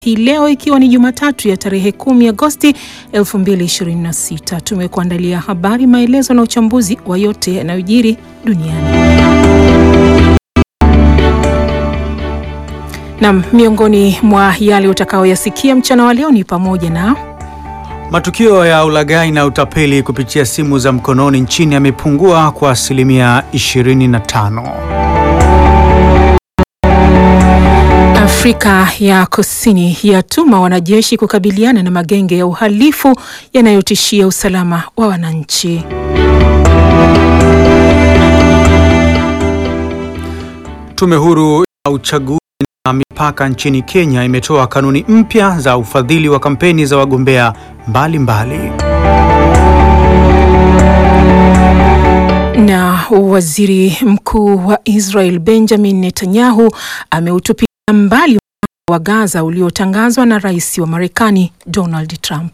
hii leo ikiwa ni Jumatatu ya tarehe 10 Agosti 2026. Tumekuandalia habari, maelezo na uchambuzi wa yote yanayojiri duniani. Nam, miongoni mwa yale utakaoyasikia mchana wa leo ni pamoja na Matukio ya ulaghai na utapeli kupitia simu za mkononi nchini yamepungua kwa asilimia 25. Afrika ya Kusini yatuma wanajeshi kukabiliana na magenge ya uhalifu yanayotishia usalama wa wananchi. Tume huru ya uchaguzi na mipaka nchini Kenya imetoa kanuni mpya za ufadhili wa kampeni za wagombea mbalimbali mbali. Na waziri mkuu wa Israel Benjamin Netanyahu ameutupia mbali wa Gaza uliotangazwa na rais wa Marekani Donald Trump.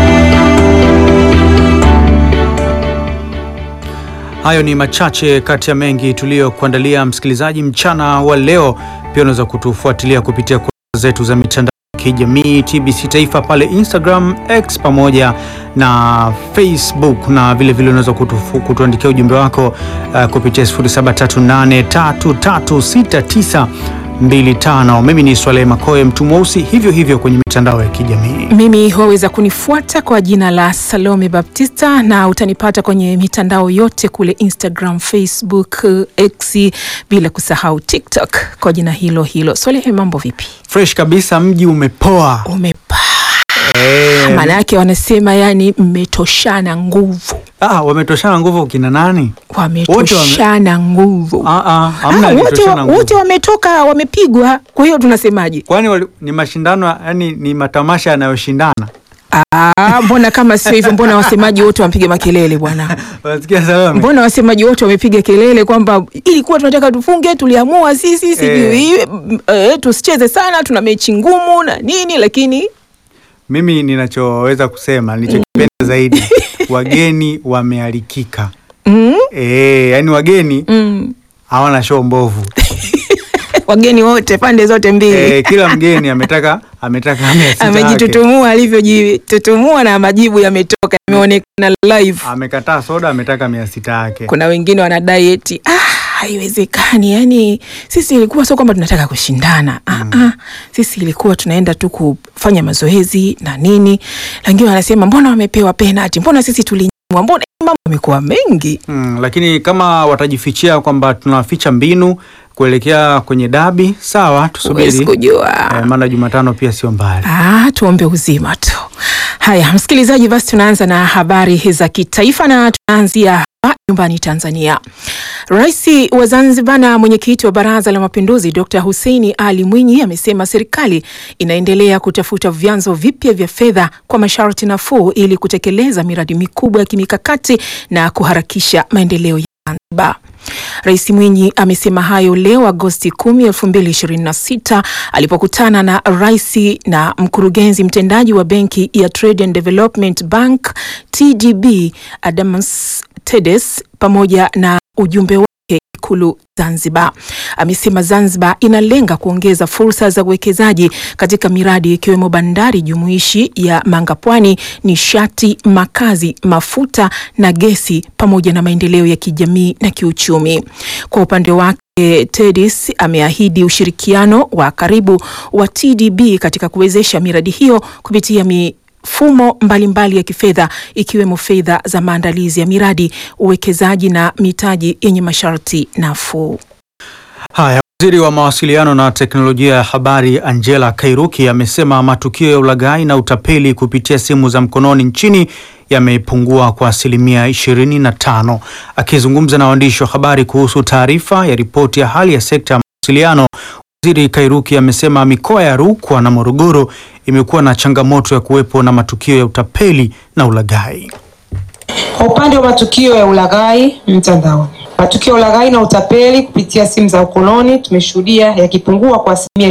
Hayo ni machache kati ya mengi tuliyokuandalia msikilizaji mchana wa leo. Pia unaweza kutufuatilia kupitia kurasa zetu za mitandao ya kijamii TBC Taifa pale Instagram, X pamoja na Facebook, na vilevile unaweza kutu, kutuandikia ujumbe wako uh, kupitia 07383369 25. Mimi ni Swaleh Makoe mtu mweusi, hivyo hivyo kwenye mitandao ya kijamii. Mimi waweza kunifuata kwa jina la Salome Baptista na utanipata kwenye mitandao yote kule Instagram, Facebook, X, bila kusahau TikTok kwa jina hilo hilo. Swaleh, mambo vipi? Fresh kabisa, mji umepoa. Umepa Eh, maana yake wanasema yani mmetoshana nguvu, ah, wametoshana nguvu kina nani? wametoshana nguvu. Ah, ah, hamna Ah, wote aliyetoshana nguvu. wote wametoka wamepigwa. Kwa hiyo tunasemaje? Kwani wali- ni mashindano yani ni matamasha yanayoshindana? Ah, mbona kama sio hivyo? Mbona wasemaji wote wamepiga makelele bwana? Unasikia Salome? Mbona wasemaji wote wamepiga kelele kwamba ilikuwa tunataka tufunge, tuliamua sisi sijui eh, tusicheze sana, tuna mechi ngumu na nini, lakini Mimi ninachoweza kusema nilichokipenda zaidi wageni wamealikika. mm, Eh, yani wageni mm, hawana show mbovu. wageni wote pande zote mbili Eh, kila mgeni ametaka ametaka amesita yake. amejitutumua alivyojitutumua na majibu yametoka, yameonekana live. Amekataa soda ametaka mia sita yake. Kuna wengine wanadai eti ah, haiwezekani. Yani sisi ilikuwa sio kwamba tunataka kushindana ah, ah, sisi ilikuwa tunaenda tu kufanya mazoezi na nini, lakini wanasema mbona wamepewa penalty, mbona sisi tulinyimwa, mbona mambo yamekuwa mengi. Mm, lakini kama watajifichia kwamba tunaficha mbinu kuelekea kwenye dabi, sawa, Huwezi tusubiri. kujua. Eh, maana Jumatano pia sio mbali. Ah, tuombe uzima tu. Haya, msikilizaji, basi tunaanza na habari za kitaifa na tunaanzia hapa nyumbani Tanzania. Rais wa Zanzibar na mwenyekiti wa Baraza la Mapinduzi Dr. Hussein Ali Mwinyi amesema serikali inaendelea kutafuta vyanzo vipya vya fedha kwa masharti nafuu ili kutekeleza miradi mikubwa ya kimikakati na kuharakisha maendeleo ya Zanzibar. Rais Mwinyi amesema hayo leo Agosti 10, 2026 alipokutana na rais na mkurugenzi mtendaji wa benki ya Trade and Development Bank TDB Adamus Tedes pamoja na ujumbe wake Ikulu Zanzibar. Amesema Zanzibar inalenga kuongeza fursa za uwekezaji katika miradi ikiwemo bandari jumuishi ya Mangapwani, nishati, makazi, mafuta na gesi pamoja na maendeleo ya kijamii na kiuchumi. Kwa upande wake Tedis ameahidi ushirikiano wa karibu wa TDB katika kuwezesha miradi hiyo kupitia mifumo mbalimbali mbali ya kifedha ikiwemo fedha za maandalizi ya miradi, uwekezaji na mitaji yenye masharti nafuu. Haya, waziri wa mawasiliano na teknolojia ya habari Angela Kairuki amesema matukio ya ulaghai na utapeli kupitia simu za mkononi nchini yamepungua kwa asilimia 25. Akizungumza na waandishi wa habari kuhusu taarifa ya ripoti ya hali ya sekta ya mawasiliano, waziri Kairuki amesema mikoa ya Rukwa na Morogoro imekuwa na changamoto ya kuwepo na matukio ya utapeli na ulaghai. Kwa upande wa matukio ya ulaghai mtandaoni, matukio ya ulaghai na utapeli kupitia simu za ukoloni tumeshuhudia yakipungua kwa asilimia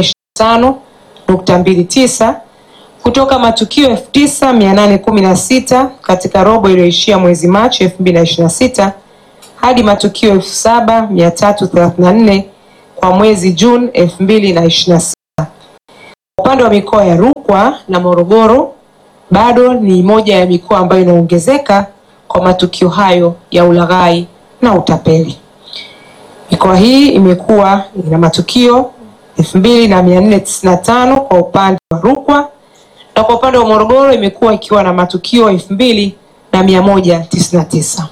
25.29 kutoka matukio 9816 katika robo iliyoishia mwezi Machi 2026 hadi matukio 7334 kwa mwezi Juni 2026. Upande wa mikoa ya Rukwa na Morogoro bado ni moja ya mikoa ambayo inaongezeka kwa matukio hayo ya ulaghai na utapeli. Mikoa hii imekuwa ina matukio elfu mbili na mia nne tisini na tano kwa upande wa Rukwa na kwa upande wa Morogoro imekuwa ikiwa na matukio elfu mbili na mia moja tisini na tisa.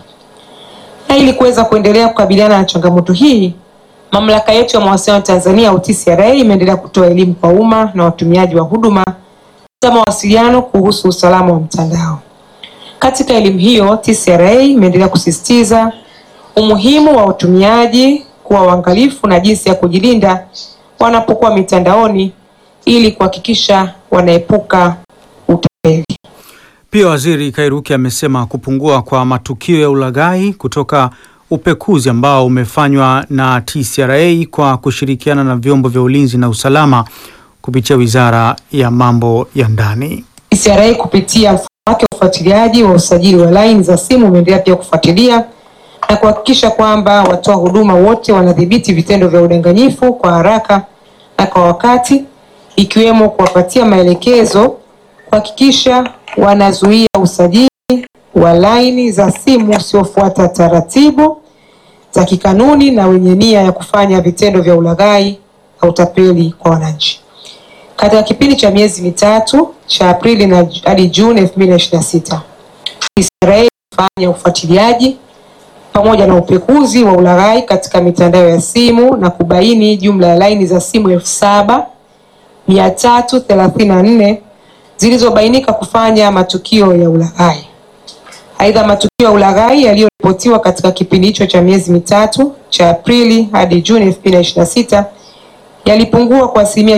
Na ili kuweza kuendelea kukabiliana na changamoto hii, mamlaka yetu ya mawasiliano Tanzania au TCRA imeendelea kutoa elimu kwa umma na watumiaji wa huduma za mawasiliano kuhusu usalama wa mtandao. Katika elimu hiyo, TCRA imeendelea kusisitiza umuhimu wa utumiaji kuwa waangalifu na jinsi ya kujilinda wanapokuwa mitandaoni ili kuhakikisha wanaepuka utapeli. Pia Waziri Kairuki amesema kupungua kwa matukio ya ulaghai kutoka upekuzi ambao umefanywa na TCRA kwa kushirikiana na vyombo vya ulinzi na usalama kupitia Wizara ya Mambo ya Ndani. TCRA kupitia mfumo wake wa ufuatiliaji wa usajili wa laini za simu umeendelea pia kufuatilia na kuhakikisha kwamba watoa huduma wote wanadhibiti vitendo vya udanganyifu kwa haraka na kwa wakati, ikiwemo kuwapatia maelekezo kuhakikisha wanazuia usajili wa laini za simu usiofuata taratibu za kikanuni na wenye nia ya kufanya vitendo vya ulaghai na utapeli kwa wananchi. Katika kipindi cha miezi mitatu cha Aprili na hadi Juni 2026, TCRA ilifanya ufuatiliaji pamoja na upekuzi wa ulaghai katika mitandao ya simu na kubaini jumla ya laini za simu elfu saba mia tatu thelathini na nne zilizobainika kufanya matukio ya ulaghai. Aidha, matukio ya ulaghai yaliyoripotiwa katika kipindi hicho cha miezi mitatu cha Aprili hadi Juni 2026 yalipungua kwa asilimia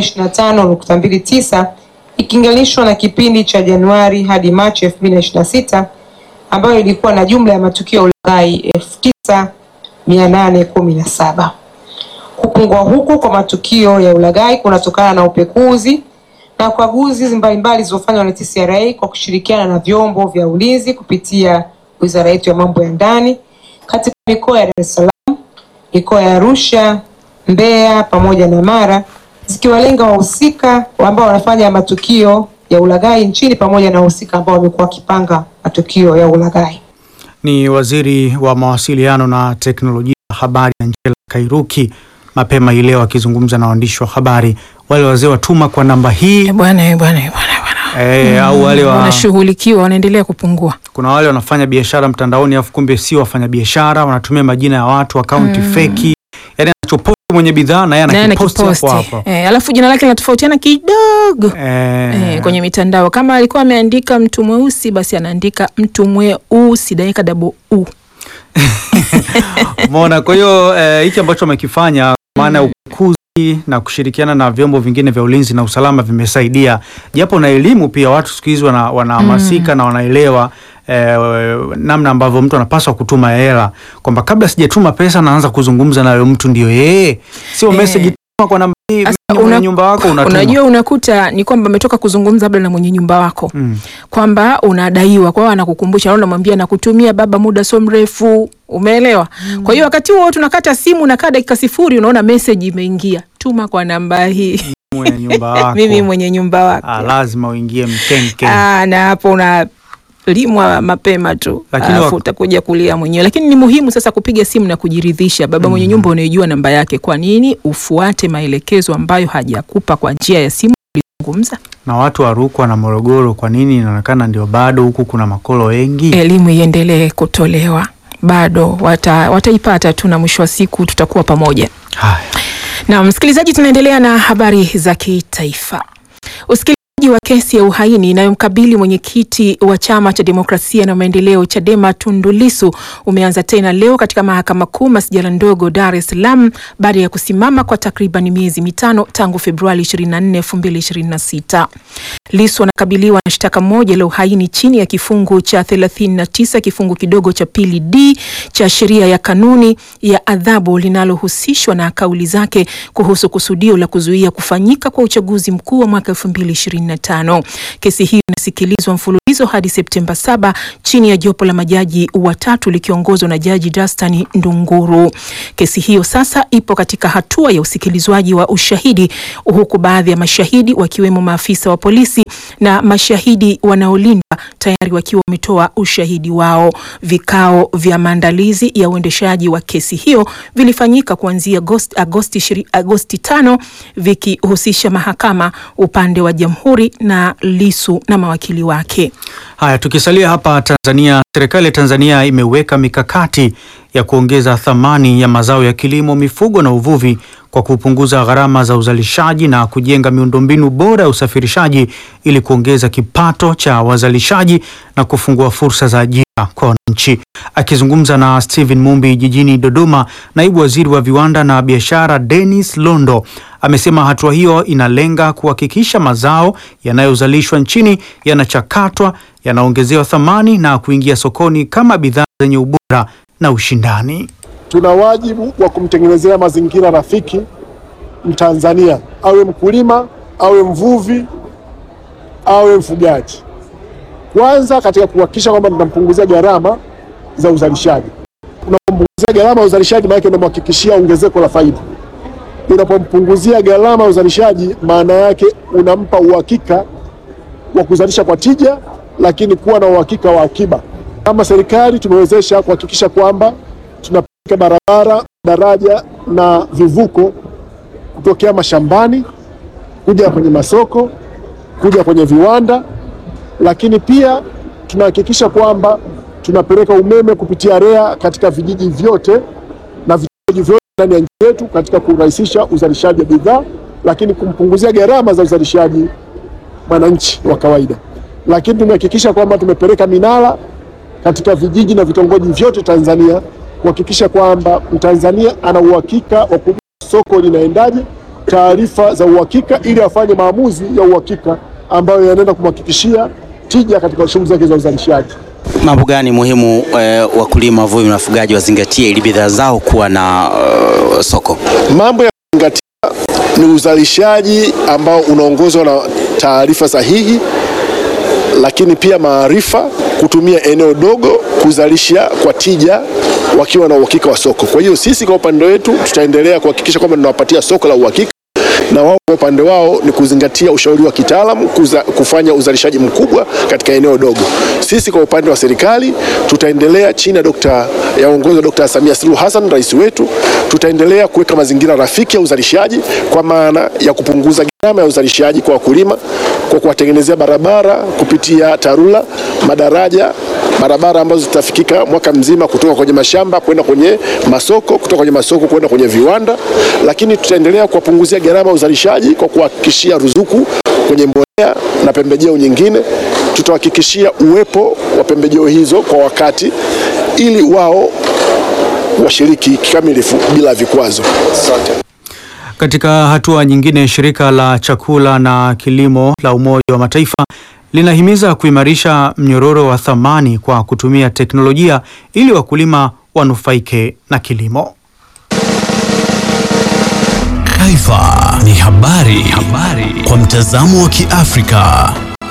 25.29 ikilinganishwa na kipindi cha Januari hadi Machi 2026 ambayo ilikuwa na jumla ya matukio ya ulaghai 9817. Kupungua huku kwa matukio ya ulaghai kunatokana na upekuzi na ukaguzi mbalimbali zilizofanywa na TCRA kwa kushirikiana na vyombo vya ulinzi kupitia Wizara yetu ya Mambo ya Ndani katika mikoa ya Dar es Salaam, mikoa ya Arusha, Mbeya pamoja na Mara zikiwalenga wahusika ambao wanafanya matukio ya ulaghai nchini pamoja na wahusika ambao wamekuwa wakipanga matukio ya ulaghai. Ni Waziri wa Mawasiliano na Teknolojia ya Habari Angela Kairuki mapema hii leo akizungumza na waandishi wa habari. Wale wazee watuma kwa namba hii Eh, Bwana eh, bwana eh, bwana bwana. eh, au wale wa, wanashughulikiwa wanaendelea kupungua. kuna wale wanafanya biashara mtandaoni afu kumbe sio wafanya biashara, wanatumia majina ya watu, akaunti feki, yani anachoposti mwenye bidhaa na yeye Naye anakiposti hapo anakiposti hapo eh, alafu jina lake linatofautiana kidogo eh, eh, kwenye mitandao. Kama alikuwa ameandika mtu mweusi, basi anaandika mtu mweusi dakika double u. Umeona? Kwa hiyo eh, hiki ambacho wamekifanya maana ya ukuzi na kushirikiana na vyombo vingine vya ulinzi na usalama vimesaidia, japo na elimu pia. Watu siku hizi wana- wanahamasika na wanaelewa eh, namna ambavyo mtu anapaswa kutuma hela, kwamba kabla sijatuma pesa naanza kuzungumza na yule mtu, ndio yeye, sio Eh. message tuma kwa namba hii, Sasa mimi mwenye una- nyumba wako unatuma. Unajua, unakuta ni kwamba ametoka kuzungumza labda na mwenye nyumba wako Mm. kwamba unadaiwa, kwa hiyo anakukumbusha, na unamwambia nakutumia baba, muda sio mrefu, umeelewa? Kwa hiyo wakati huo tunakata simu, unakaa dakika sifuri, unaona message imeingia, tuma kwa namba hii, mwenye nyumba wako mimi mwenye nyumba wako. ah, lazima uingie mkenke. Ah, na hapo unalimwa mapema tu, Lakini alafu wak- utakuja kulia mwenyewe. Lakini ni muhimu sasa kupiga simu na kujiridhisha, baba mwenye nyumba unaijua namba yake. Kwa nini ufuate maelekezo ambayo hajakupa kwa njia ya simu ulizungumza? Na watu wa Rukwa na Morogoro, kwa nini inaonekana ndio bado huku kuna makolo wengi? Elimu iendelee kutolewa, bado wata, wataipata tu, na mwisho wa siku tutakuwa pamoja. Haya. Na msikilizaji, tunaendelea na habari za kitaifa. Usikilizaji wa kesi ya uhaini inayomkabili mwenyekiti wa chama cha demokrasia na maendeleo Chadema Tundu Lissu umeanza tena leo katika mahakama kuu masjala ndogo Dar es Salaam baada ya kusimama kwa takriban miezi mitano tangu Februari 24, 2026. Lissu anakabiliwa na shtaka moja la uhaini chini ya kifungu cha 39 kifungu kidogo cha pili D cha sheria ya kanuni ya adhabu linalohusishwa na kauli zake kuhusu kusudio la kuzuia kufanyika kwa uchaguzi mkuu wa mwaka 2025. 2025. Kesi hiyo inasikilizwa mfululizo hadi Septemba 7 chini ya jopo la majaji watatu likiongozwa na Jaji Dastan Ndunguru. Kesi hiyo sasa ipo katika hatua ya usikilizwaji wa ushahidi huku baadhi ya mashahidi wakiwemo maafisa wa polisi na mashahidi wanaolindwa tayari wakiwa wametoa ushahidi wao. Vikao vya maandalizi ya uendeshaji wa kesi hiyo vilifanyika kuanzia Agosti, Agosti, shiri- Agosti tano vikihusisha mahakama, upande wa jamhuri na Lisu na mawakili wake. Haya, tukisalia hapa Tanzania, serikali ya Tanzania imeweka mikakati ya kuongeza thamani ya mazao ya kilimo, mifugo na uvuvi kwa kupunguza gharama za uzalishaji na kujenga miundombinu bora ya usafirishaji ili kuongeza kipato cha wazalishaji na kufungua fursa za ajira kwa wananchi. Akizungumza na Stephen Mumbi jijini Dodoma, naibu waziri wa viwanda na biashara Dennis Londo amesema hatua hiyo inalenga kuhakikisha mazao yanayozalishwa nchini yanachakatwa, yanaongezewa thamani na kuingia sokoni kama bidhaa zenye ubora na ushindani. tuna wajibu wa kumtengenezea mazingira rafiki Mtanzania, awe mkulima, awe mvuvi, awe mfugaji. Kwanza katika kuhakikisha kwamba tunampunguzia gharama za uzalishaji. Unapompunguzia gharama ya uzalishaji, maana yake unamhakikishia ongezeko la faida. Unapompunguzia gharama ya uzalishaji, maana yake unampa uhakika wa kuzalisha kwa tija, lakini kuwa na uhakika wa akiba. Kama serikali tumewezesha kuhakikisha kwamba tunapeleka barabara, daraja na vivuko kutokea mashambani kuja kwenye masoko, kuja kwenye viwanda, lakini pia tunahakikisha kwamba tunapeleka umeme kupitia REA katika vijiji vyote na vitongoji vyote ndani ya nchi yetu katika kurahisisha uzalishaji wa bidhaa, lakini kumpunguzia gharama za uzalishaji mwananchi wa kawaida. Lakini tumehakikisha kwamba tumepeleka minara katika vijiji na vitongoji vyote Tanzania kuhakikisha kwamba Mtanzania ana uhakika wa kujua soko linaendaje, taarifa za uhakika, ili afanye maamuzi ya uhakika ambayo yanaenda kumhakikishia tija katika shughuli zake za uzalishaji. Mambo gani muhimu eh, wakulima, wavuvi na wafugaji wazingatie ili bidhaa zao kuwa na eh, soko? Mambo ya kuzingatia ni uzalishaji ambao unaongozwa na taarifa sahihi, lakini pia maarifa, kutumia eneo dogo kuzalisha kwa tija wakiwa na uhakika wa soko. Kwa hiyo sisi kwa upande wetu tutaendelea kuhakikisha kwamba tunawapatia soko la uhakika na wao kwa upande wao ni kuzingatia ushauri wa kitaalamu kuza, kufanya uzalishaji mkubwa katika eneo dogo. Sisi kwa upande wa serikali tutaendelea chini ya dokta ya uongozi wa Dr. Samia Suluhu Hassan rais wetu, tutaendelea kuweka mazingira rafiki ya uzalishaji kwa maana ya kupunguza gharama ya uzalishaji kwa wakulima kwa kuwatengenezea barabara kupitia TARURA, madaraja barabara ambazo zitafikika mwaka mzima kutoka kwenye mashamba kwenda kwenye masoko, kutoka kwenye masoko kwenda kwenye viwanda. Lakini tutaendelea kuwapunguzia gharama ya uzalishaji kwa kuhakikishia ruzuku kwenye mbolea na pembejeo nyingine. Tutahakikishia uwepo wa pembejeo hizo kwa wakati ili wao washiriki kikamilifu bila vikwazo. Asante. Katika hatua nyingine, shirika la chakula na kilimo la Umoja wa Mataifa linahimiza kuimarisha mnyororo wa thamani kwa kutumia teknolojia ili wakulima wanufaike na kilimo. Taifa ni habari, habari kwa mtazamo wa Kiafrika.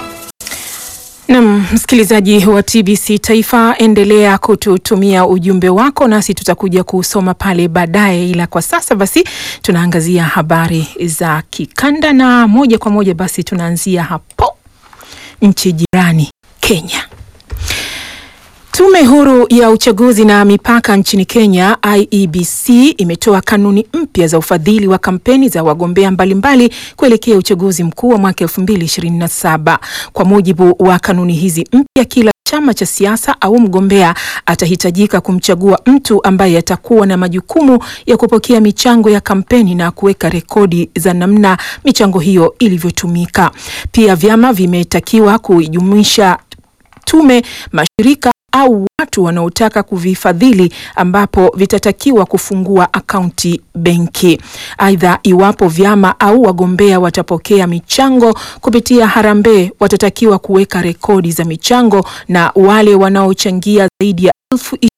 Nam msikilizaji wa TBC Taifa, endelea kututumia ujumbe wako nasi tutakuja kusoma pale baadaye, ila kwa sasa basi tunaangazia habari za kikanda na moja kwa moja basi tunaanzia hapo nchi jirani Kenya. Tume huru ya uchaguzi na mipaka nchini Kenya IEBC imetoa kanuni mpya za ufadhili wa kampeni za wagombea mbalimbali kuelekea uchaguzi mkuu wa mwaka 2027. Kwa mujibu wa kanuni hizi mpya, kila chama cha siasa au mgombea atahitajika kumchagua mtu ambaye atakuwa na majukumu ya kupokea michango ya kampeni na kuweka rekodi za namna michango hiyo ilivyotumika. Pia vyama vimetakiwa kuijumuisha tume, mashirika au watu wanaotaka kuvifadhili ambapo vitatakiwa kufungua akaunti benki. Aidha, iwapo vyama au wagombea watapokea michango kupitia harambee, watatakiwa kuweka rekodi za michango na wale wanaochangia zaidi ya elfu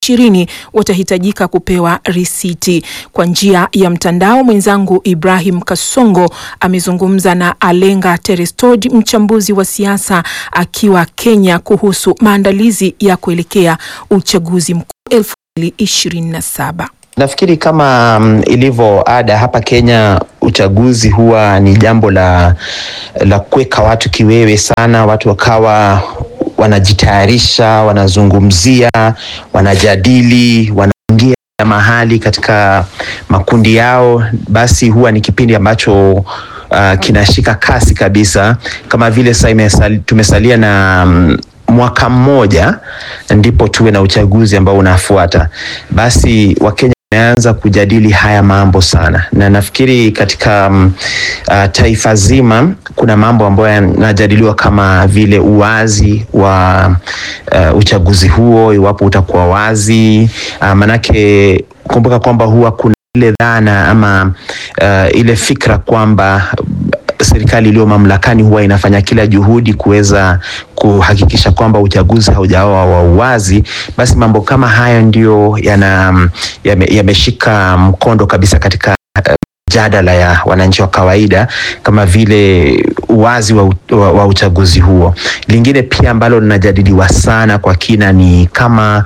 ishirini watahitajika kupewa risiti. Kwa njia ya mtandao, mwenzangu Ibrahim Kasongo amezungumza na Alenga Terestod, mchambuzi wa siasa akiwa Kenya, kuhusu maandalizi ya kuelekea uchaguzi mkuu elfu mbili ishirini na saba. Nafikiri kama um, ilivyo ada hapa Kenya, uchaguzi huwa ni jambo la, la kuweka watu kiwewe sana, watu wakawa wanajitayarisha, wanazungumzia, wanajadili, wanaingia mahali katika makundi yao, basi huwa ni kipindi ambacho uh, kinashika kasi kabisa, kama vile sasa tumesalia na um, mwaka mmoja ndipo tuwe na uchaguzi ambao unafuata. Basi Wakenya wameanza kujadili haya mambo sana, na nafikiri katika um, uh, taifa zima kuna mambo ambayo yanajadiliwa kama vile uwazi wa uh, uchaguzi huo, iwapo utakuwa wazi uh, manake kumbuka kwamba huwa kuna ile dhana ama uh, ile fikra kwamba serikali iliyo mamlakani huwa inafanya kila juhudi kuweza kuhakikisha kwamba uchaguzi haujawa wa uwazi. Basi mambo kama hayo ndio yana yameshika yame mkondo kabisa katika mjadala uh, ya wananchi wa kawaida kama vile uwazi wa, wa, wa uchaguzi huo. Lingine pia ambalo linajadiliwa sana kwa kina ni kama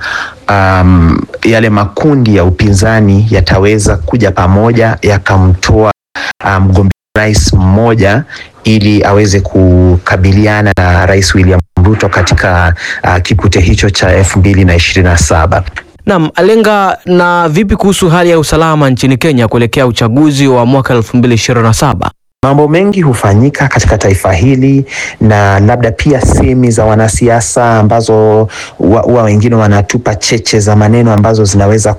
um, yale makundi ya upinzani yataweza kuja pamoja yakamtoa mgombea um, rais mmoja ili aweze kukabiliana na Rais William Ruto katika uh, kipute hicho cha elfu mbili na ishirini na saba. Naam, Alenga, na vipi kuhusu hali ya usalama nchini Kenya kuelekea uchaguzi wa mwaka elfu mbili ishirini na saba? Mambo mengi hufanyika katika taifa hili na labda pia semi za wanasiasa ambazo huwa wengine wanatupa cheche za maneno ambazo zinaweza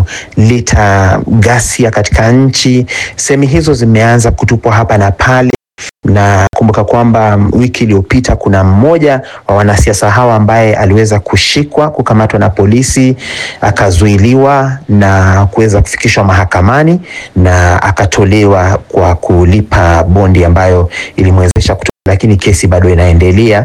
kuleta ghasia katika nchi. Semi hizo zimeanza kutupwa hapa na pale na kumbuka kwamba wiki iliyopita kuna mmoja wa wanasiasa hawa ambaye aliweza kushikwa, kukamatwa na polisi, akazuiliwa na kuweza kufikishwa mahakamani na akatolewa kwa kulipa bondi ambayo ilimwezesha kutoka, lakini kesi bado inaendelea.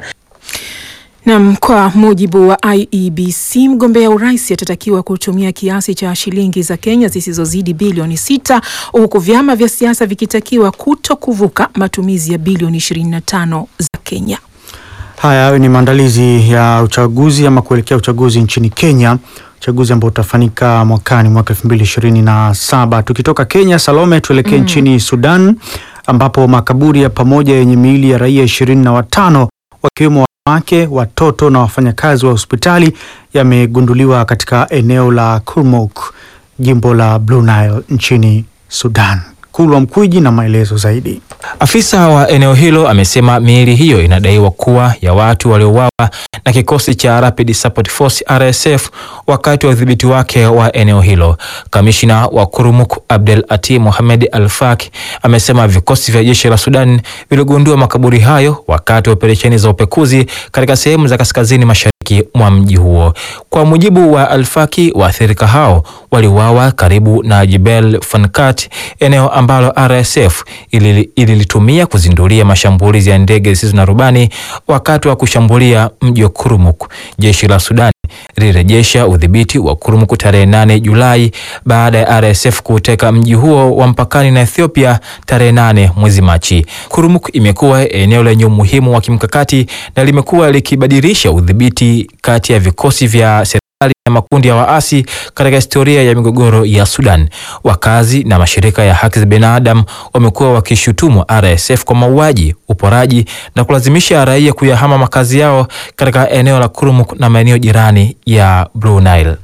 Nam, kwa mujibu wa IEBC mgombea urais atatakiwa kutumia kiasi cha shilingi za Kenya zisizozidi bilioni sita huku vyama vya siasa vikitakiwa kuto kuvuka matumizi ya bilioni 25 za Kenya. Haya hayo ni maandalizi ya uchaguzi ama kuelekea uchaguzi nchini Kenya, uchaguzi ambao utafanyika mwakani mwaka elfu mbili ishirini na saba. Tukitoka Kenya, Salome, tuelekee mm. nchini Sudan ambapo makaburi ya pamoja yenye miili ya raia ishirini na watano wakiwemo wanawake, watoto na wafanyakazi wa hospitali yamegunduliwa katika eneo la Kurmuk, jimbo la Blue Nile nchini Sudan. Kulwa Mkwiji na maelezo zaidi. Afisa wa eneo hilo amesema miili hiyo inadaiwa kuwa ya watu waliouawa na kikosi cha Rapid Support Force RSF wakati wa udhibiti wake wa eneo hilo. Kamishna wa Kurmuk Abdel Ati Mohamed Al-Faki amesema vikosi vya jeshi la Sudan viligundua makaburi hayo wakati wa operesheni za upekuzi katika sehemu za kaskazini mashariki mwa mji huo. Kwa mujibu wa Al-Faki, waathirika hao waliuawa karibu na Jebel Fankat, eneo ambalo RSF ililitumia kuzindulia mashambulizi ya ndege zisizo na rubani wakati wa kushambulia mji wa Kurmuk. Jeshi la Sudan lilirejesha udhibiti wa Kurmuk tarehe 8 Julai baada ya RSF kuuteka mji huo wa mpakani na Ethiopia tarehe 8 mwezi Machi. Kurmuk imekuwa eneo lenye umuhimu wa kimkakati na limekuwa likibadilisha udhibiti kati ya vikosi vya na makundi ya waasi katika historia ya migogoro ya Sudan. Wakazi na mashirika ya haki za binadamu wamekuwa wakishutumu RSF kwa mauaji, uporaji na kulazimisha raia kuyahama makazi yao katika eneo la Kurmuk na maeneo jirani ya Blue Nile.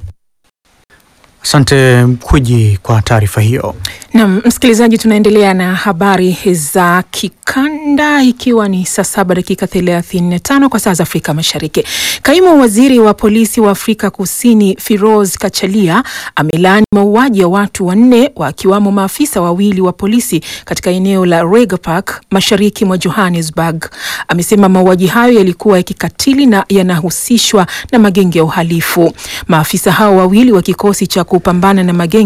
Asante Mkwiji kwa taarifa hiyo. Naam, msikilizaji, tunaendelea na habari za kikanda ikiwa ni saa saba dakika thelathini na tano kwa saa za Afrika Mashariki. Kaimu waziri wa polisi wa Afrika Kusini Firoz Kachalia amelaani mauaji ya watu wanne wakiwamo maafisa wawili wa polisi katika eneo la Rega Park mashariki mwa Johannesburg. Amesema mauaji hayo yalikuwa ya kikatili na yanahusishwa na magenge ya uhalifu. Maafisa hao wawili wa kikosi cha kupambana na magenge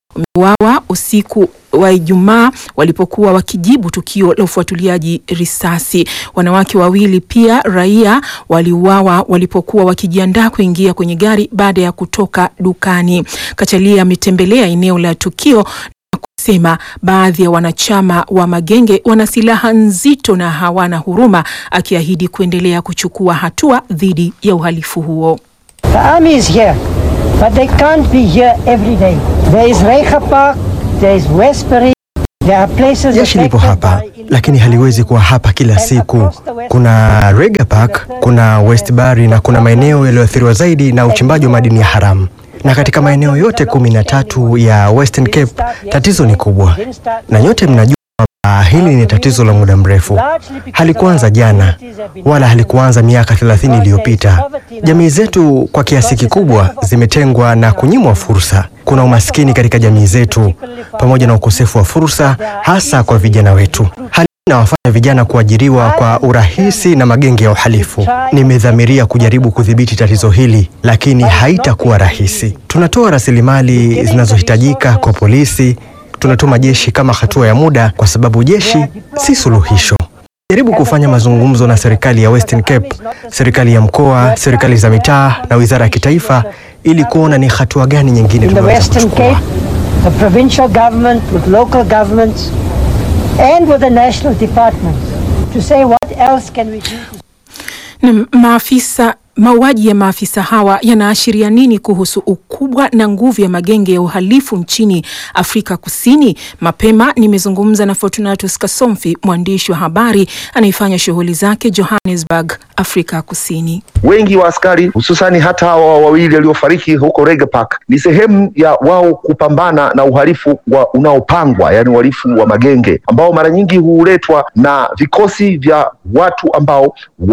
wameuawa usiku wa Ijumaa walipokuwa wakijibu tukio la ufuatiliaji risasi. Wanawake wawili pia raia waliuawa walipokuwa wakijiandaa kuingia kwenye gari baada ya kutoka dukani. Kachalia ametembelea eneo la tukio na kusema baadhi ya wanachama wa magenge wana silaha nzito na hawana huruma, akiahidi kuendelea kuchukua hatua dhidi ya uhalifu huo. The army is here, but they can't be here every day. There is Reicha Park, there is Westbury, there are places Jeshi lipo hapa lakini haliwezi kuwa hapa kila siku. Kuna Rega Park, kuna Westbury na kuna maeneo yaliyoathiriwa zaidi na uchimbaji wa madini ya haramu. Na katika maeneo yote kumi na tatu ya Western Cape tatizo ni kubwa, na nyote mnajua kwamba hili ni tatizo la muda mrefu. Halikuanza jana wala halikuanza miaka 30 iliyopita. Jamii zetu kwa kiasi kikubwa zimetengwa na kunyimwa fursa. Kuna umaskini katika jamii zetu pamoja na ukosefu wa fursa, hasa kwa vijana wetu. Hali inawafanya vijana kuajiriwa kwa urahisi na magenge ya uhalifu. Nimedhamiria kujaribu kudhibiti tatizo hili, lakini haitakuwa rahisi. Tunatoa rasilimali zinazohitajika kwa polisi, tunatuma jeshi kama hatua ya muda, kwa sababu jeshi si suluhisho. Jaribu kufanya mazungumzo na serikali ya Western Cape, serikali ya mkoa, serikali za mitaa na wizara ya kitaifa ili kuona ni hatua gani nyingine in the tunaweza Western kuchukua. Cape, the provincial government with local governments and with the national departments to say what else can we do to Na maafisa mauaji ya maafisa hawa yanaashiria nini kuhusu ukubwa na nguvu ya magenge ya uhalifu nchini Afrika Kusini? Mapema nimezungumza na Fortunatus Kasomfi, mwandishi wa habari anayefanya shughuli zake Johannesburg, Afrika Kusini. wengi wa askari hususani hata hawa wawili waliofariki huko Rega Park ni sehemu ya wao kupambana na uhalifu wa unaopangwa, yani uhalifu wa magenge ambao mara nyingi huletwa na vikosi vya watu ambao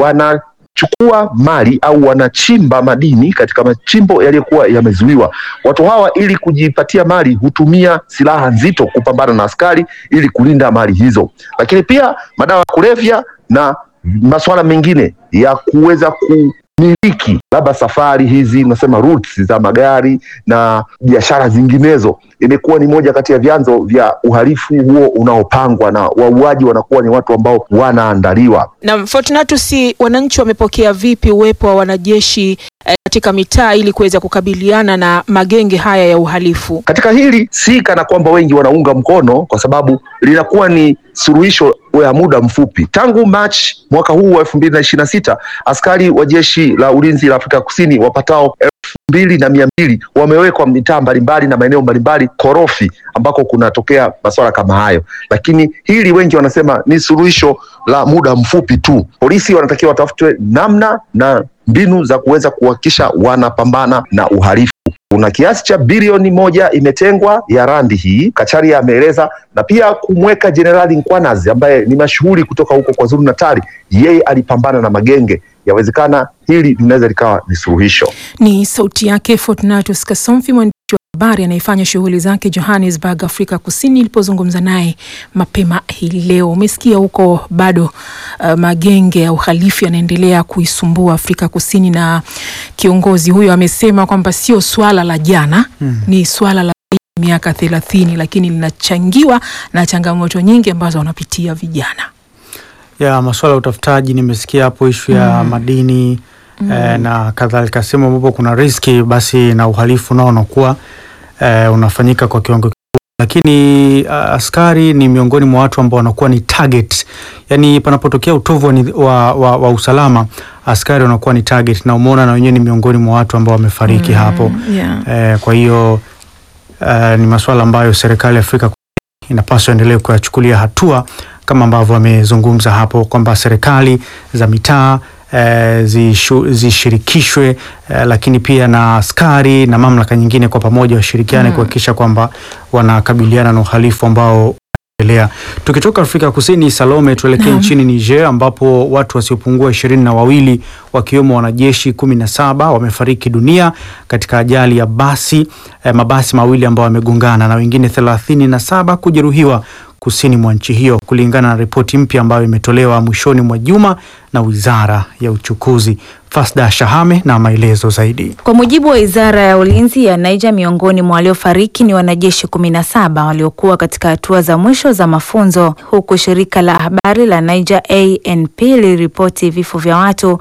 wanachukua mali au wanachimba madini katika machimbo yaliyokuwa yamezuiwa. Watu hawa ili kujipatia mali hutumia silaha nzito kupambana na askari ili kulinda mali hizo, lakini pia madawa ya kulevya na masuala mengine ya kuweza kumiliki labda safari hizi unasema routes za magari na biashara zinginezo, imekuwa ni moja kati ya vyanzo vya uhalifu huo unaopangwa, na wauaji wanakuwa ni watu ambao wanaandaliwa. Na Fortunatus, wananchi wamepokea vipi uwepo wa wanajeshi eh, katika mitaa ili kuweza kukabiliana na magenge haya ya uhalifu? Katika hili si kana kwamba wengi wanaunga mkono, kwa sababu linakuwa ni suluhisho ya muda mfupi. Tangu Machi mwaka huu wa elfu mbili na ishirini na sita askari wa jeshi la ulinzi la Afrika Kusini wapatao elfu mbili na mia mbili wamewekwa mitaa mbalimbali na maeneo mbalimbali korofi ambako kunatokea masuala kama hayo, lakini hili wengi wanasema ni suluhisho la muda mfupi tu. Polisi wanatakiwa watafutwe namna na mbinu za kuweza kuhakikisha wanapambana na uhalifu. Kuna kiasi cha bilioni moja imetengwa ya randi hii, Kacharia ameeleza, na pia kumweka Jenerali Nkwanazi ambaye ni mashuhuri kutoka huko kwa Zulu Natali, yeye alipambana na magenge. Yawezekana hili linaweza likawa ni suluhisho. Ni sauti yake Fortunatus Kasomfi, mwandishi wa habari anayefanya shughuli zake Johannesburg, Afrika Kusini, ilipozungumza naye mapema hii leo. Umesikia huko bado uh, magenge ya uhalifu yanaendelea kuisumbua Afrika Kusini, na kiongozi huyo amesema kwamba sio swala la jana Hmm. ni swala la miaka thelathini, lakini linachangiwa na changamoto nyingi ambazo wanapitia vijana. ya masuala ya utafutaji nimesikia hapo ishu ya Mm. madini Mm. eh, na kadhalika, sehemu ambapo kuna riski basi na uhalifu nao unakuwa eh, unafanyika kwa kiwango kikubwa, lakini uh, askari ni miongoni mwa watu ambao wanakuwa ni target, yani panapotokea utovu wa, ni- wa, wa, wa usalama askari wanakuwa ni target, na umeona na wenyewe ni miongoni mwa watu ambao wamefariki Mm, hapo yeah. eh, kwa hiyo eh, ni masuala ambayo serikali ya Afrika Kusini inapaswa endelee kuyachukulia hatua kama ambavyo wamezungumza hapo kwamba serikali za mitaa eh, zishu- zishirikishwe eh, lakini pia na askari na mamlaka nyingine kwa pamoja washirikiane Mm. kuhakikisha kwamba wanakabiliana na uhalifu ambao unaendelea. Tukitoka Afrika Kusini, Salome, tuelekee Naam. nchini Niger ambapo watu wasiopungua ishirini na wawili wakiwemo wanajeshi kumi na saba wamefariki dunia katika ajali ya basi eh, mabasi mawili ambao wamegongana na wengine thelathini na saba kujeruhiwa kusini mwa nchi hiyo, kulingana na ripoti mpya ambayo imetolewa mwishoni mwa juma na Wizara ya Uchukuzi. Fasda Shahame na maelezo zaidi. Kwa mujibu wa Wizara ya Ulinzi ya Niger, miongoni mwa waliofariki ni wanajeshi kumi na saba waliokuwa katika hatua za mwisho za mafunzo, huku shirika la habari la Niger ANP liliripoti vifo vya watu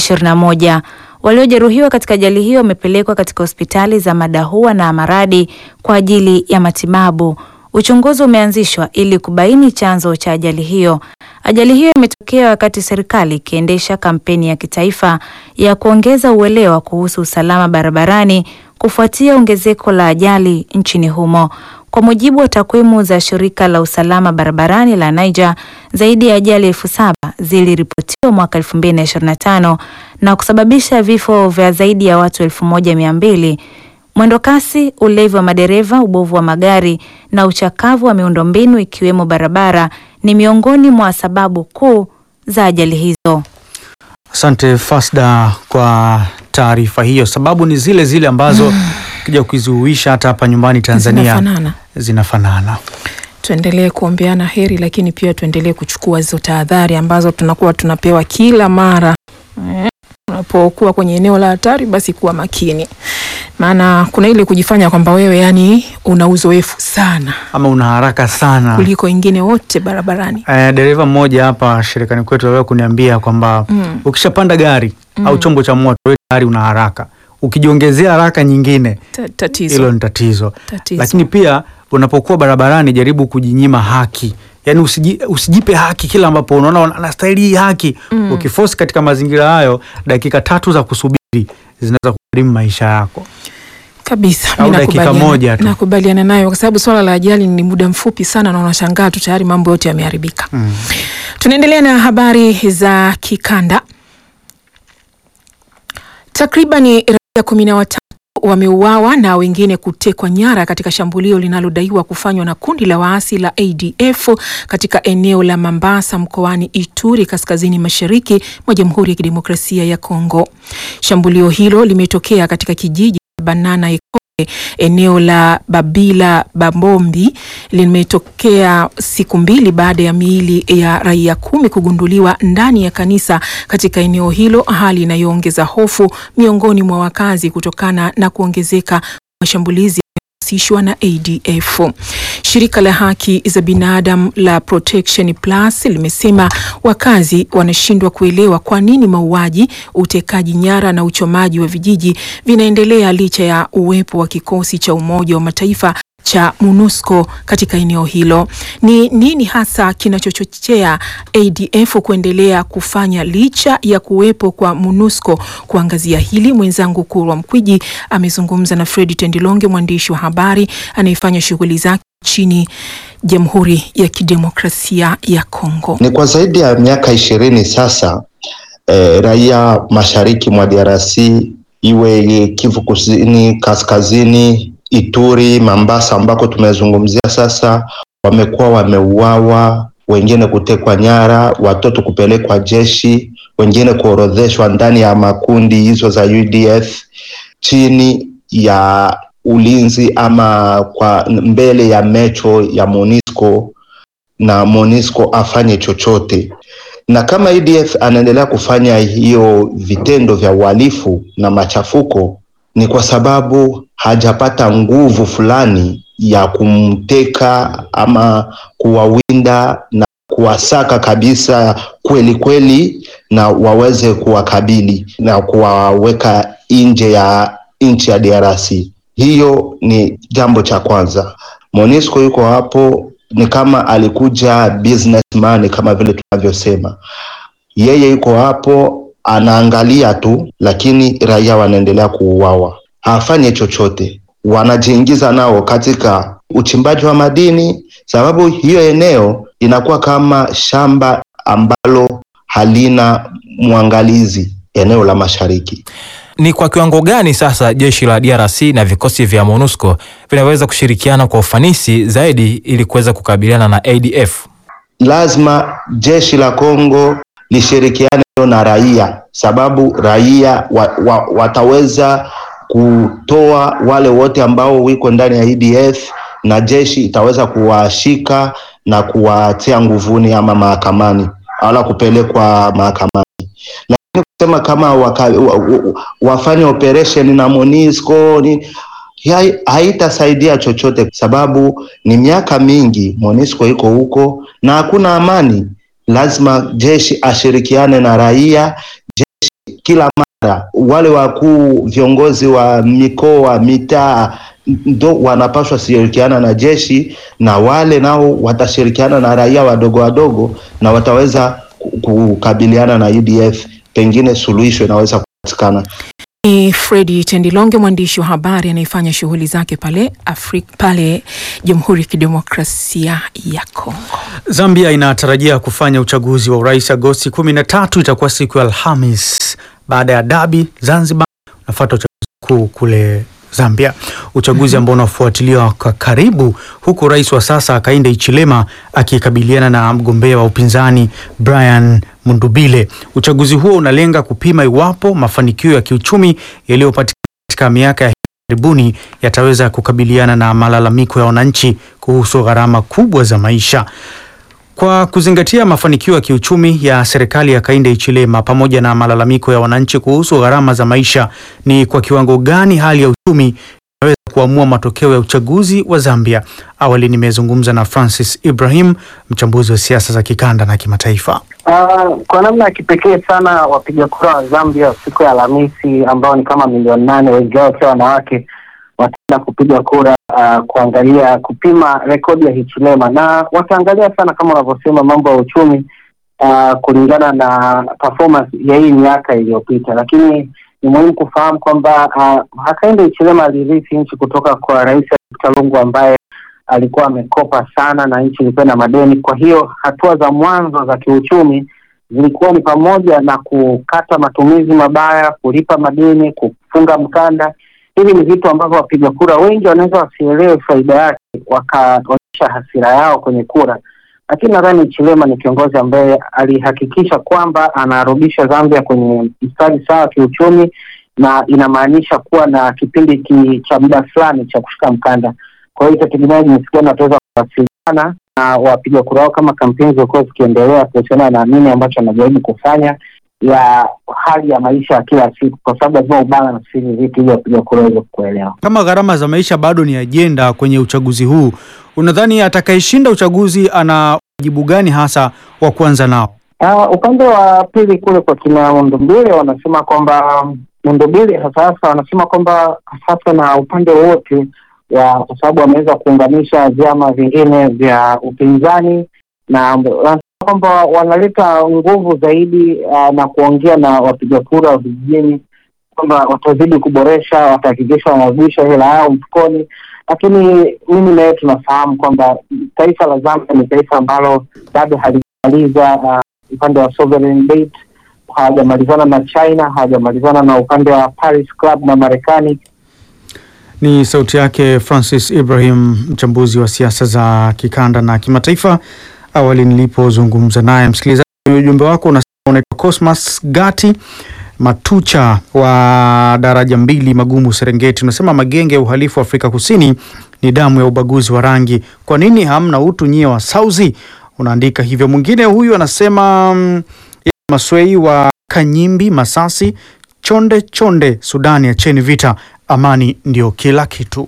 21. Waliojeruhiwa katika ajali hiyo wamepelekwa katika hospitali za Madahua na Maradi kwa ajili ya matibabu. Uchunguzi umeanzishwa ili kubaini chanzo cha ajali hiyo. Ajali hiyo imetokea wakati serikali ikiendesha kampeni ya kitaifa ya kuongeza uelewa kuhusu usalama barabarani kufuatia ongezeko la ajali nchini humo. Kwa mujibu wa takwimu za shirika la usalama barabarani la Niger, zaidi ya ajali elfu saba ziliripotiwa mwaka 2025 na kusababisha vifo vya zaidi ya watu elfu moja mia mbili. Mwendo kasi, ulevi wa madereva, ubovu wa magari na uchakavu wa miundombinu ikiwemo barabara ni miongoni mwa sababu kuu za ajali hizo. Asante Fasda kwa taarifa hiyo. Sababu ni zile zile ambazo ukija kuzihuisha hata hapa nyumbani Tanzania Zinafanana. zinafanana. Tuendelee kuombeana heri, lakini pia tuendelee kuchukua hizo tahadhari ambazo tunakuwa tunapewa kila mara. Eh, Unapokuwa kwenye eneo la hatari, basi kuwa makini, maana kuna ile kujifanya kwamba wewe yani una uzoefu sana Ama una haraka sana. kuliko wengine wote barabarani. Eh, dereva mmoja hapa shirikani kwetu aliwahi kuniambia kwamba Mm. ukishapanda gari Mm. au chombo cha moto wewe tayari una haraka, ukijiongezea haraka nyingine Ta- Tatizo. hilo ni tatizo. Tatizo. Lakini pia unapokuwa barabarani, jaribu kujinyima haki, yaani usiji, usijipe haki kila ambapo unaona anastahili hii haki. Mm. Ukifosi katika mazingira hayo, dakika tatu za kusubiri zinaweza kugharimu maisha yako. kabisa Au mi dakika nakubaliana- moja tu. nakubaliana nayo kwa sababu swala la ajali ni muda mfupi sana na unashangaa tu tayari mambo yote yameharibika. Mm. Tunaendelea na habari za kikanda. Takribani raia kumi na watatu wameuawa na wengine kutekwa nyara katika shambulio linalodaiwa kufanywa na kundi la waasi la ADF katika eneo la Mambasa mkoani Ituri kaskazini mashariki mwa Jamhuri ya Kidemokrasia ya Kongo. Shambulio hilo limetokea katika kijiji cha Banana Ekole, eneo la Babila Babombi limetokea siku mbili baada ya miili ya raia kumi kugunduliwa ndani ya kanisa katika eneo hilo, hali inayoongeza hofu miongoni mwa wakazi kutokana na kuongezeka mashambulizi yanayohusishwa na ADF. Shirika la haki za binadamu la Protection Plus limesema wakazi wanashindwa kuelewa kwa nini mauaji, utekaji nyara na uchomaji wa vijiji vinaendelea licha ya uwepo wa kikosi cha Umoja wa Mataifa cha MONUSCO katika eneo hilo. Ni nini hasa kinachochochea ADF kuendelea kufanya licha ya kuwepo kwa MONUSCO? Kuangazia hili, mwenzangu Kurwa Mkwiji amezungumza na Fredi Tendilonge, mwandishi wa habari anayefanya shughuli zake nchini Jamhuri ya Kidemokrasia ya Kongo. Ni kwa zaidi ya miaka ishirini sasa eh, raia mashariki mwa DRC iwe Kivu Kusini, Kaskazini, Ituri, Mambasa ambako tumezungumzia sasa, wamekuwa wameuawa, wengine kutekwa nyara, watoto kupelekwa jeshi, wengine kuorodheshwa ndani ya makundi hizo za UDF chini ya ulinzi ama kwa mbele ya mecho ya MONUSCO na MONUSCO afanye chochote. Na kama ADF anaendelea kufanya hiyo vitendo vya uhalifu na machafuko, ni kwa sababu hajapata nguvu fulani ya kumteka ama kuwawinda na kuwasaka kabisa kweli kweli, na waweze kuwakabili na kuwaweka nje ya nchi ya DRC. Hiyo ni jambo cha kwanza. MONUSCO yuko hapo ni kama alikuja businessman kama vile tunavyosema. Yeye yuko hapo anaangalia tu, lakini raia wanaendelea kuuawa, hafanye chochote. Wanajiingiza nao katika uchimbaji wa madini, sababu hiyo eneo inakuwa kama shamba ambalo halina mwangalizi, eneo la mashariki. Ni kwa kiwango gani sasa jeshi la DRC na vikosi vya MONUSCO vinaweza kushirikiana kwa ufanisi zaidi ili kuweza kukabiliana na ADF? lazima jeshi la Kongo lishirikiane na raia, sababu raia wa, wa, wataweza kutoa wale wote ambao wiko ndani ya EDF na jeshi itaweza kuwashika na kuwatia nguvuni ama mahakamani wala kupelekwa mahakamani, lakini kusema kama waka, wa, wa, wafanye operation na MONUSCO ni hai- haitasaidia chochote, sababu ni miaka mingi MONUSCO iko huko na hakuna amani. Lazima jeshi ashirikiane na raia, jeshi kila mara, wale wakuu viongozi wa mikoa, mitaa ndo wanapaswa shirikiana na jeshi, na wale nao watashirikiana na raia wadogo wadogo, na wataweza ku- kukabiliana na UDF. Pengine suluhisho inaweza kupatikana. Ni Fredi Tendilonge, mwandishi wa habari anayefanya shughuli zake pale Afrika, pale Jamhuri ya Kidemokrasia ya Kongo. Zambia inatarajia kufanya uchaguzi wa urais Agosti 13, itakuwa siku ya Alhamis baada ya dabi Zanzibar. Unafuata uchaguzi mkuu kule Zambia, uchaguzi ambao unafuatiliwa kwa karibu, huku rais wa sasa Hakainde Hichilema akikabiliana na mgombea wa upinzani Brian Mundubile. Uchaguzi huo unalenga kupima iwapo mafanikio ya kiuchumi yaliyopatikana katika miaka ya karibuni yataweza kukabiliana na malalamiko ya wananchi kuhusu gharama kubwa za maisha. Kwa kuzingatia mafanikio ya kiuchumi ya serikali ya Hakainde Hichilema pamoja na malalamiko ya wananchi kuhusu gharama za maisha, ni kwa kiwango gani hali ya uchumi inaweza kuamua matokeo ya uchaguzi wa Zambia? Awali nimezungumza na Francis Ibrahim, mchambuzi wa siasa za kikanda na kimataifa. Uh, kwa namna ya kipekee sana wapiga kura wa Zambia siku ya Alhamisi ambao ni kama milioni nane, wengi wao wakiwa wanawake, wataenda kupiga kura uh, kuangalia kupima rekodi ya Hichilema na wataangalia sana kama unavyosema mambo ya uchumi uh, kulingana na performance ya hii miaka iliyopita, lakini ni muhimu kufahamu kwamba uh, Hakainde Hichilema alirithi nchi kutoka kwa Rais Dkt. Lungu ambaye alikuwa amekopa sana na nchi ilikuwa na madeni. Kwa hiyo hatua za mwanzo za kiuchumi zilikuwa ni pamoja na kukata matumizi mabaya, kulipa madeni, kufunga mkanda. Hivi ni vitu ambavyo wapiga kura wengi wanaweza wasielewe faida yake, wakaonyesha hasira yao kwenye kura. Lakini nadhani Chilema ni kiongozi ambaye alihakikisha kwamba anarudisha Zambia kwenye mstari sawa kiuchumi, na inamaanisha kuwa na kipindi ki, cha muda fulani cha kushika mkanda. Kwa hiyo itategemea jinsi gani wataweza kuwasiliana na wapiga kura wao kama kampeni zilikuwa zikiendelea kuhusiana na nini ambacho anajaribu kufanya ya hali ya maisha ya kila siku, kwa sababu lazima ubalance hivi vitu ili wapiga kura waweze kuelewa. Kama gharama za maisha bado ni ajenda kwenye uchaguzi huu, unadhani atakayeshinda uchaguzi ana wajibu gani hasa wa kuanza nao? Uh, upande wa pili kule kwa kina Mundumbile wanasema kwamba Mundumbile hasa hasa wanasema kwamba sasa na upande wote wa kwa sababu wameweza kuunganisha vyama vingine vya upinzani na wanasema kwamba wanaleta nguvu zaidi uh, na kuongea na wapiga kura wa vijijini kwamba watazidi kuboresha, watahakikisha wanarudisha hela yao mfukoni. Lakini mimi naye tunafahamu kwamba taifa la Zambia ni taifa ambalo bado halijamaliza uh, upande wa sovereign debt, hawajamalizana na China, hawajamalizana na upande wa Paris Club na Marekani. Ni sauti yake Francis Ibrahim, mchambuzi wa siasa za kikanda na kimataifa, awali nilipozungumza naye. Msikilizaji, ujumbe wako unasema unaitwa Cosmas Gati Matucha wa daraja mbili Magumu, Serengeti. Unasema magenge ya uhalifu wa Afrika Kusini ni damu ya ubaguzi wa rangi. Kwa nini hamna utu nyie wa Sauzi? Unaandika hivyo. Mwingine huyu anasema mm, Maswei wa Kanyimbi, Masasi, chonde chonde, Sudani, acheni vita, amani ndio kila kitu.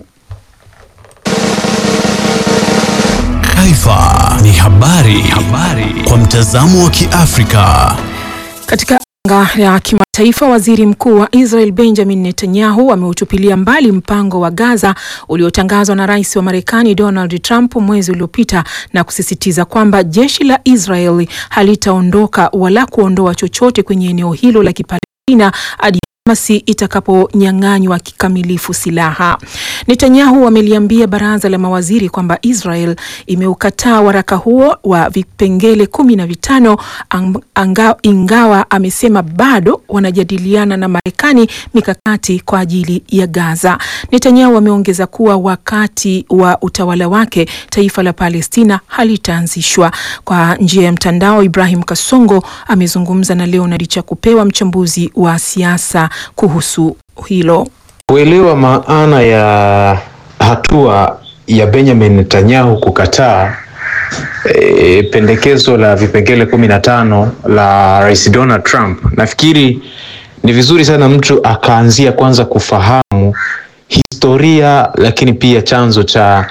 Taifa ni habari, habari kwa mtazamo wa Kiafrika. Katika anga ya kimataifa, waziri mkuu wa Israel Benjamin Netanyahu ameutupilia mbali mpango wa Gaza uliotangazwa na rais wa Marekani Donald Trump mwezi uliopita na kusisitiza kwamba jeshi la Israel halitaondoka wala kuondoa chochote kwenye eneo hilo la Kipalestina hadi Hamasi itakaponyang'anywa kikamilifu silaha. Netanyahu ameliambia baraza la mawaziri kwamba Israel imeukataa waraka huo wa vipengele kumi na vitano anga, ingawa amesema bado wanajadiliana na Marekani mikakati kwa ajili ya Gaza. Netanyahu ameongeza kuwa wakati wa utawala wake taifa la Palestina halitaanzishwa. Kwa njia ya mtandao, Ibrahim Kasongo amezungumza na Leonard Chakupewa, mchambuzi wa siasa kuhusu hilo. Kuelewa maana ya hatua ya Benjamin Netanyahu kukataa e, pendekezo la vipengele kumi na tano la Rais Donald Trump, nafikiri ni vizuri sana mtu akaanzia kwanza kufahamu historia, lakini pia chanzo cha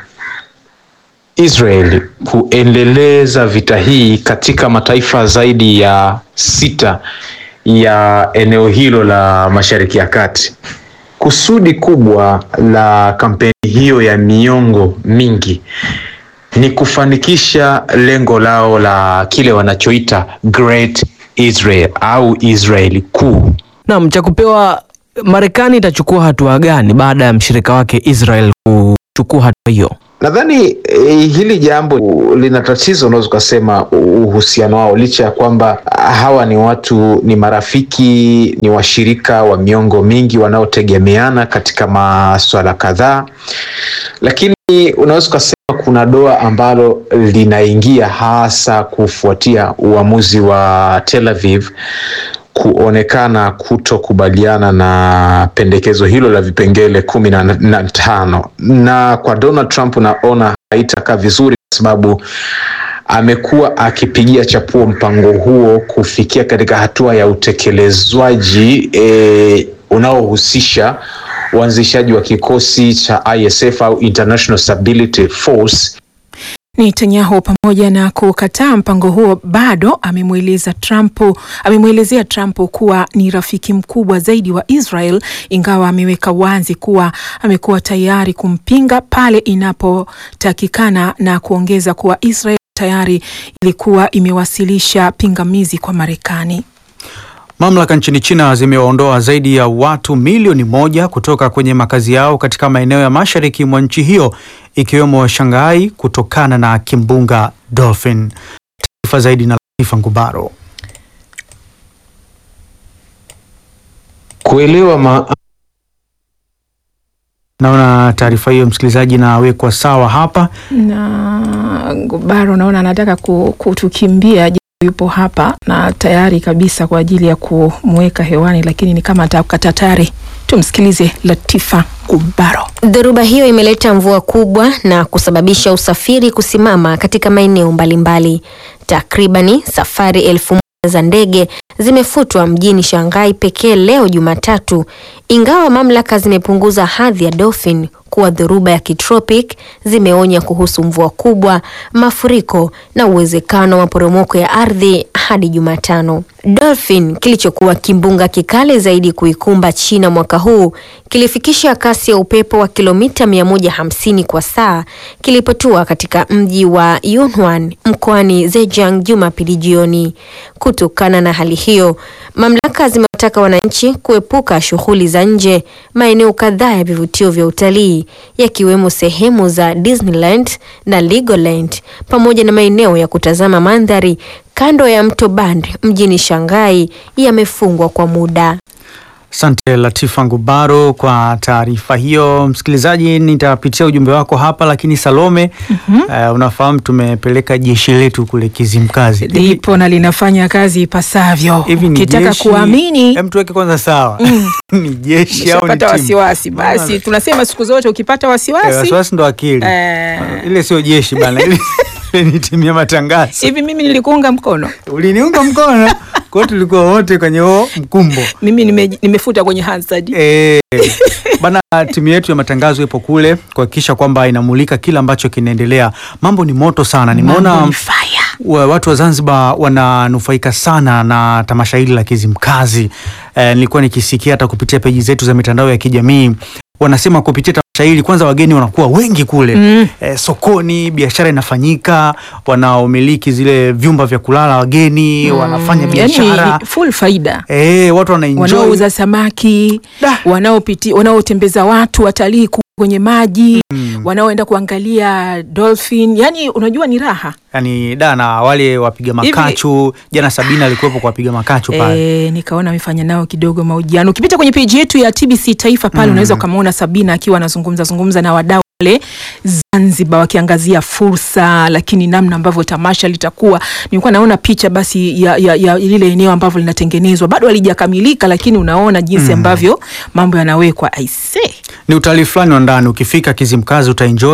Israel kuendeleza vita hii katika mataifa zaidi ya sita ya eneo hilo la Mashariki ya Kati. Kusudi kubwa la kampeni hiyo ya miongo mingi ni kufanikisha lengo lao la kile wanachoita Great Israel au Israeli kuu. Naam, cha kupewa Marekani itachukua hatua gani baada ya mshirika wake Israel kuchukua hatua hiyo? Nadhani eh, hili jambo lina tatizo, unaweza ukasema uhusiano wao, licha ya kwamba hawa ni watu, ni marafiki, ni washirika wa miongo mingi wanaotegemeana katika maswala kadhaa, lakini unaweza ukasema kuna doa ambalo linaingia hasa kufuatia uamuzi wa Tel Aviv kuonekana kutokubaliana na pendekezo hilo la vipengele kumi na, na tano na kwa Donald Trump naona haitakaa vizuri kwa sababu amekuwa akipigia chapuo mpango huo kufikia katika hatua ya utekelezwaji e, unaohusisha uanzishaji wa kikosi cha ISF au International Stability Force Netanyahu pamoja na kukataa mpango huo bado amemweleza Trump amemwelezea Trump kuwa ni rafiki mkubwa zaidi wa Israel, ingawa ameweka wazi kuwa amekuwa tayari kumpinga pale inapotakikana na kuongeza kuwa Israel tayari ilikuwa imewasilisha pingamizi kwa Marekani. Mamlaka nchini China zimewaondoa zaidi ya watu milioni moja kutoka kwenye makazi yao katika maeneo ya mashariki mwa nchi hiyo ikiwemo Shanghai kutokana na kimbunga Dolphin. Taarifa zaidi na Latifa Ngubaro. Kuelewa ma Naona taarifa hiyo msikilizaji nawekwa sawa hapa na Ngubaro, naona anataka kutukimbia yupo hapa na tayari kabisa kwa ajili ya kumweka hewani, lakini ni kama atakata tayari. Tumsikilize Latifa Gubaro. Dhoruba hiyo imeleta mvua kubwa na kusababisha usafiri kusimama katika maeneo mbalimbali. Takribani safari elfu moja za ndege zimefutwa mjini Shanghai pekee leo Jumatatu, ingawa mamlaka zimepunguza hadhi ya Dolphin kuwa dhoruba ya kitropic. Zimeonya kuhusu mvua kubwa, mafuriko na uwezekano wa maporomoko ya ardhi hadi Jumatano. Dolphin kilichokuwa kimbunga kikali zaidi kuikumba China mwaka huu kilifikisha kasi ya upepo wa kilomita 150 kwa saa kilipotua katika mji wa Yunnan mkoani Zhejiang Jumapili jioni. Kutokana na hali hiyo, mamlaka zimewataka wananchi kuepuka shughuli za nje maeneo kadhaa ya vivutio vya utalii yakiwemo sehemu za Disneyland na Legoland pamoja na maeneo ya kutazama mandhari kando ya mto Band mjini Shanghai yamefungwa kwa muda. Asante Latifa Ngubaro kwa taarifa hiyo. Msikilizaji, nitapitia ujumbe wako hapa, lakini Salome, uh, unafahamu tumepeleka jeshi letu kule Kizimkazi lipo na linafanya kazi ipasavyo. Hivi ni Ukitaka jeshi? kuamini Hem, tuweke kwanza sawa ni jeshi au ni Ukishapata timu? wasiwasi basi, tunasema siku zote ukipata Eh, wasiwasi wasiwasi ndo akili eh, ile sio jeshi bana, ile ile ni timu ya matangazo. hivi mimi nilikuunga mkono, Uliniunga mkono kwa hiyo tulikuwa wote kwenye huo mkumbo. mimi nime, nimefuta kwenye Hansard. Eh, bana, timu yetu ya matangazo ipo kule kuhakikisha kwamba inamulika kila ambacho kinaendelea. Mambo ni moto sana, nimeona Mambo ni fire. wa- watu wa Zanzibar wananufaika sana na tamasha hili la Kizimkazi. Eh, nilikuwa nikisikia hata kupitia peji zetu za mitandao ya kijamii wanasema kupitia tamasha hili kwanza wageni wanakuwa wengi kule Mm. eh, sokoni, biashara inafanyika, wanaomiliki zile vyumba vya kulala wageni wanafanya biashara Yani, full faida eh, watu wanaenjoy wanaouza samaki wanaopiti wanaotembeza watu watalii ku- kwenye maji wanaoenda kuangalia dolphin, yani unajua ni raha yani da na wale wapiga Hivi- makachu jana Sabina alikuwepo kwa wapiga makachu pale E, nikaona amefanya nao kidogo mahojiano. Ukipita kwenye peji yetu ya TBC Taifa pale Mm. unaweza ukamwona Sabina akiwa anazungumza zungumza na wadau wale Zanzibar wakiangazia fursa, lakini namna ambavyo tamasha litakuwa. Nilikuwa naona picha basi ya, ya, ya lile eneo ambavyo linatengenezwa, bado halijakamilika, lakini unaona jinsi Mm. ambavyo mambo yanawekwa. Aise, ni utalii fulani wa ndani. Ukifika Kizimkazi utaenjoy, ni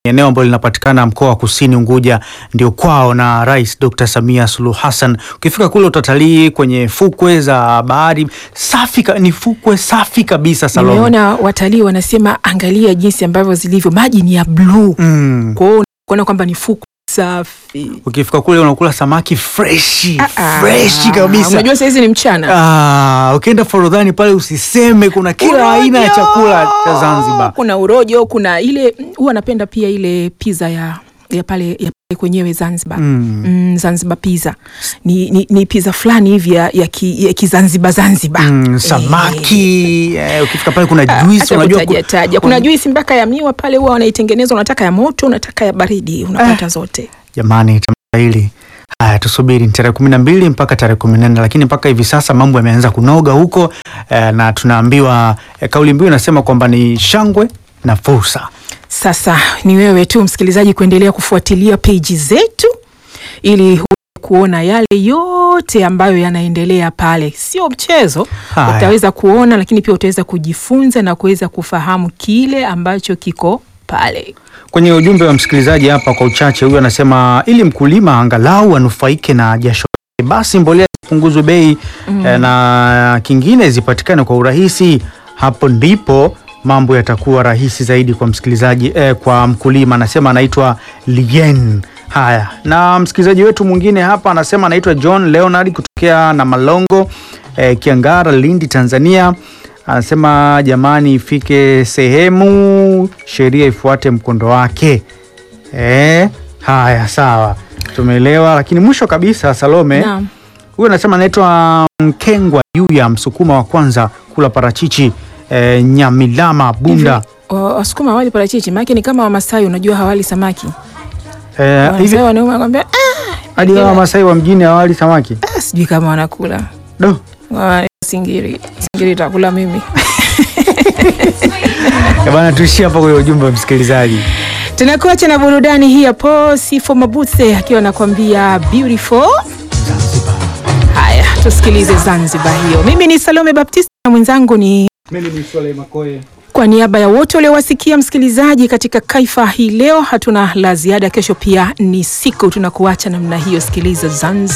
eneo ambalo linapatikana mkoa wa Kusini Unguja, ndio kwao na Rais Dr. Samia Suluhu Hassan. Ukifika kule utatalii kwenye fukwe za bahari safi, ka- ni fukwe safi kabisa Salome. Nimeona watalii wanasema angalia jinsi ambavyo zilivyo, maji ni ya bluu Mm. kwa hiyo kuona kwamba ni fukwe safi. Ukifika kule unakula samaki freshi Ah, freshi kabisa. Unajua saizi ni mchana. Ah, ukienda Forodhani pale usiseme, kuna kila aina ya chakula cha Zanzibar. Kuna urojo, kuna ile huwa napenda pia ile pizza ya ya pale ya pale kwenyewe Zanzibar. Mm. Mm, Zanzibar pizza ni, ni, ni pizza fulani hivi ya, ya, ki, ya kizanzibar Zanzibar. Mm, samaki eh, ukifika pale kuna juice Hata unajua ku- kutaja taja. Kuna juisi mpaka ya miwa pale huwa wanaitengeneza, unataka ya moto, unataka ya baridi, unapata zote. Jamani, tamasha hili haya, tusubiri ni tarehe kumi na mbili mpaka tarehe kumi na nne lakini mpaka hivi sasa mambo yameanza kunoga huko eh, na tunaambiwa eh, kauli mbiu inasema kwamba ni shangwe na fursa. Sasa ni wewe tu msikilizaji kuendelea kufuatilia peji zetu ili uweze kuona yale yote ambayo yanaendelea pale. Sio mchezo, Haya. utaweza kuona, lakini pia utaweza kujifunza na kuweza kufahamu kile ambacho kiko pale. Kwenye ujumbe wa msikilizaji hapa kwa uchache, huyu anasema ili mkulima angalau anufaike na jasho lake, basi mbolea zipunguzwe bei Mm. eh, na kingine zipatikane kwa urahisi. Hapo ndipo mambo yatakuwa rahisi zaidi kwa msikilizaji eh, kwa mkulima. Anasema anaitwa Lien. Haya, na msikilizaji wetu mwingine hapa anasema anaitwa John Leonard kutokea na Malongo eh, Kiangara, Lindi, Tanzania. Anasema jamani, ifike sehemu sheria ifuate mkondo wake. Eh, haya sawa, tumeelewa. Lakini mwisho kabisa, Salome, Naam. huyu anasema anaitwa Mkengwa Yuya, msukuma wa kwanza kula parachichi eh, Nyamilama Bunda. Wa- Wasukuma hawali parachichi, maana ni kama Wamasai, unajua hawali samaki. Eh, hivi Wamasai wanaume wanakwambia ah, hadi wao Wamasai wa mjini hawali samaki ah, sijui kama wanakula. Do. Wa- Singiri, singiri itakula mimi. Eh, bana, tuishie hapo kwa ujumbe wa msikilizaji. Tunakuacha na burudani hii hapo, Sifo Mabuse akiwa anakuambia beautiful. Haya, tusikilize Zanzibar hiyo. Mimi ni Salome Baptista na mwenzangu ni Mimi ni Swale Makoe. kwa niaba ya wote waliowasikia msikilizaji katika Kaifa hii leo, hatuna la ziada. Kesho pia ni siku, tunakuacha namna hiyo. Sikiliza Zanzibar.